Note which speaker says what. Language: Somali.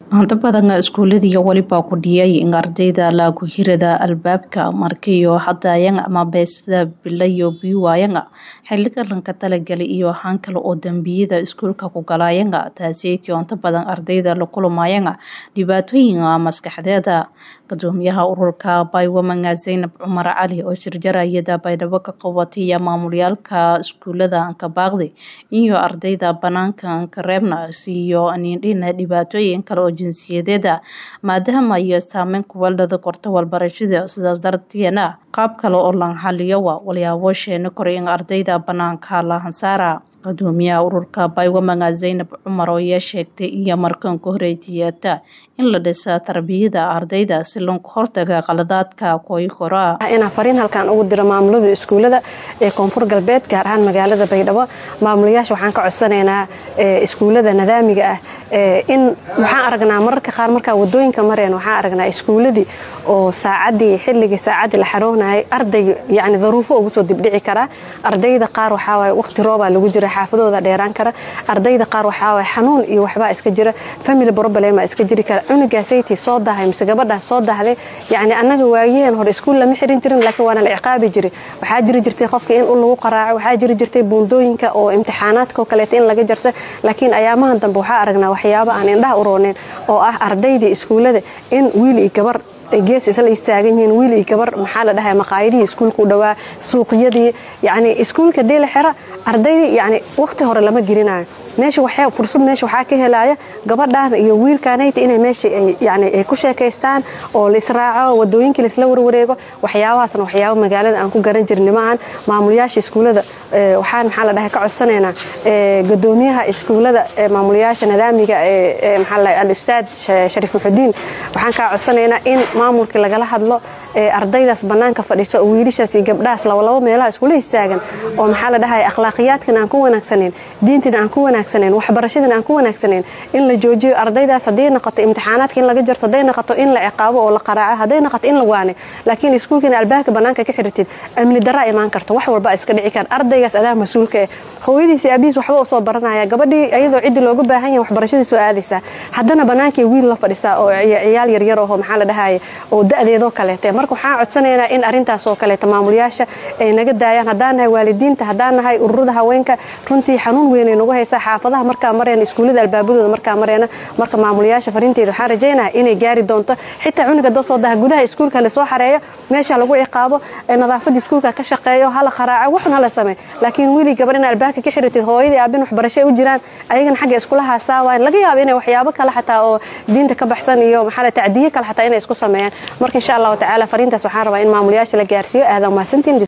Speaker 1: Inta badan iskuuladii waliba ku dhiyay in ardayda lagu hirada albaabka markiyo hadayang ama beesada bilayo biwayanga xiliga lanka talagalay iyo han kale oo dambiyada iskuulka ku galayanga taaseytii inta badan ardayda la kulmayanga dhibaatooyin maskaxdeeda gudoomiyaha ururka Baywoman Zainab Cumar Cali oo shirjarayada baydhabo ka qabatay maamulyaalka iskuulada ka baaqday iyo ardayda banaanka ka reebna siiyo anindhina dhibaatooyin kale oo jinsiyadeeda maadaama ay saameyn ku walada korta walbarashada sidaas darteena qaab kale oo lan xaliyo waa walyaabo sheena koray in ardayda banaanka la hansaara gudoomiyaha ururka Baywoman Zainab Cumar oo sheegtay iyo markan ku horeeytiyata in la dhisa tarbiyada ardayda si loo hortaga qaladaadka kooy koraa
Speaker 2: inaan fariin halkan ugu diro maamulada iskuulada ee koonfur galbeed gaar ahaan magaalada baydhabo maamulayaasha waxaan ka codsanaynaa iskuulada nadaamiga ah in waxaan aragnaa mararka qaar markaa wadooyinka mareen waxaan aragnaa iskuuladii oo saacadii xilligii saacadii la xaroonayay arday yani daruufo ugu soo dibdhici karaa ardayda qaar waxaawaye waqti roobaa lagu jira xaafadooda dheeraan kara ardayda qaar waxaawaye xanuun iyo waxbaa iska jira family problema iska jiri kara cunugaasaytii soo dahay mise gabadhaas soo dahday yani annaga waayeen hore iskuul lama xirin jirin laakiin waana la ciqaabi jiray waxaa jiri jirtay qofka in ul lagu qaraaco waxaa jiri jirtay buundooyinka oo imtixaanaadka oo kaleeta in laga jarta laakiin ayaamahan dambe waxaa aragnaa waxyaaba aan indhaha u rooneen oo ah ardaydii iskuullada in wiil iyo gabar gees isla istaagan yihiin wiil iyo gabar maxaa la dhahay maqaayadihii iskuulka u dhawaa suuqyadii yani iskuulka dee la xira ardaydii yani waqti hore lama gelinayo meesha waxaa fursad meesha waxaa ka helaya gabadhan iyo wiilkaanayta inay meesha yani ay ku sheekaystaan oo la israaco wadooyinkii laisla warwareego waxyaabahaasna waxyaaba magaalada aan ku garan jirni maahan maamulayaasha iskuulada waxaan maxaa la dhahay ka codsanaynaa gudoomiyaha iskuulada maamulayaasha nadaamiga maxaa la al-ustaad shariif muxudiin waxaan kaa codsanaynaa in maamulkii lagala hadlo ardaydaas banaanka fadhiso oo wiilashaas iyo gabdhahaas labalabo meelaha iskula istaagan oo maxaa la dhahay akhlaaqiyaadkan aan ku wanaagsaneyn diintan aan ku wanaagsaneyn waxbarashadan aan ku wanaagsaneyn in la joojiyo ardaydaas hadday noqoto imtixaanaadka in laga jarto hadday noqoto in la ciqaabo oo la qaraaco hadday noqoto in la waane laakiin iskuulkan albaabka banaanka ka xiritid amni daraa imaan karto wax walba iska dhici kara ardaygaas adaa mas-uulka eh hooyadiis iyo abihiis waxba usoo baranaya gabadhii iyadoo ciddi looga baahan yahay waxbarashadii soo aadaysaa haddana banaankii wiil la fadhisaa oo ciyaal yaryar oo maxaa la dhahaye oo da-deedoo kaleete marka waxaan codsanaynaa in arintaas oo kaleeta maamulayaasha ay naga daayaan haddaan nahay waalidiinta haddaan nahay ururada haweenka runtii xanuun weynay nagu haysaa xaafadaha markaa mareena iskuullada albaabadooda markaa mareena marka maamulayaasha fariinteeda waxaan rajaynaya inay gaari doonto xitaa cunuga doo soo daha gudaha iskuulka lasoo xareeyo meesha lagu ciqaabo nadaafada iskuulka ka shaqeeyo hala qaraaco waxun hala samey laakiin wili gabar in albaabka ka xiritid hooyadii aabin waxbarasho u jiraan ayagana xagga iskula haasaawayan laga yaabo inay waxyaabo kale xataa oo diinta ka baxsan iyo maxaa tacdiye kale xataa inay isku sameeyaan marka insha allahu tacaala fariintaas waxaan rabaa in maamulayaasha la gaarsiiyo aadan mahadsantiin